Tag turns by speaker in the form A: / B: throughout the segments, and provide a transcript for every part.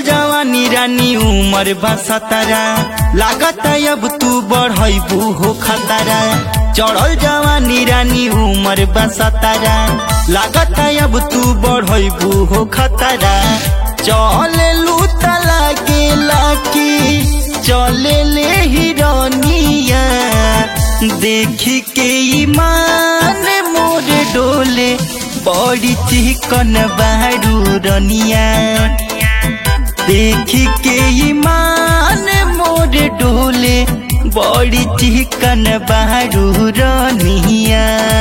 A: जवानी रानी उमर बसतरा लागत अब तू बढ़बू हो खतरा चढ़ल जवानी रानी उमर बसतरा लागत अब तू बढ़बू हो खतरा चले लू तला के लाकी चले ले हिरनिया देखी के ईमान मोर डोले बड़ी चिकन बारू रनिया देखी के ईमान मोर डोले बड़ी चिकन बारू रनिया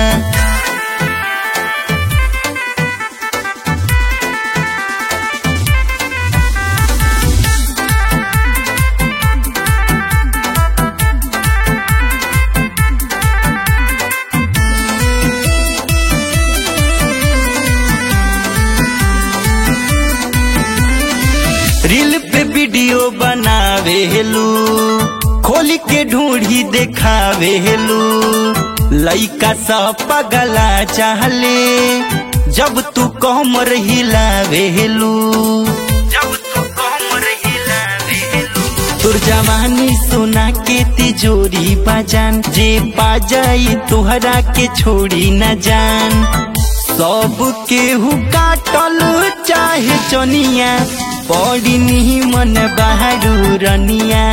A: रील पे वीडियो बनावे हेलू खोल के ढूंढी देखावे हेलू लइका सब पगला चाहले जब तू कमर हिलावे हेलू जब तू कमर हिलावे हेलू तोर जवानी सोना के तिजोरी बाजान जे पा जाई तोहरा के छोड़ी न जान सब केहू काटल चाहे चनिया बड़ी निमन बहारू रनिया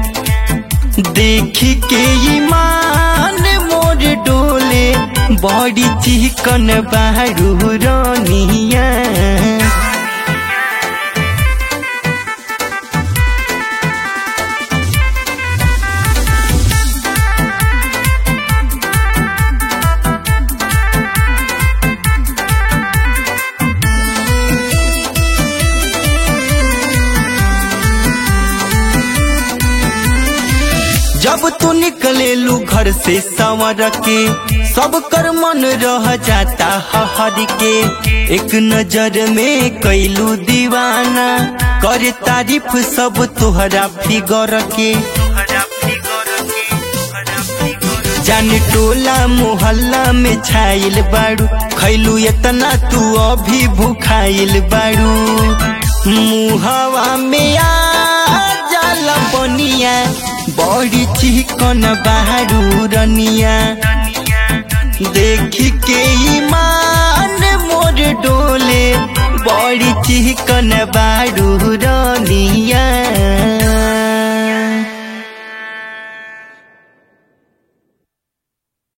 A: देखी के ईमान मोर डोले बड़ी चिकन बहारू रनिया जब तू निकले लू घर से संवर के सब कर मन रह जाता हर के एक नजर में कैलू दीवाना करे तारीफ सब तुहरा फिगर के जान टोला मोहल्ला में छाइल बाड़ू खैलू इतना तू अभी भूखाइल बाड़ू मुहवा में आ जाला बनिया बड़ी चिकन बहारू रनिया देखी के ईमान मोर डोले बड़ी चिकन बारू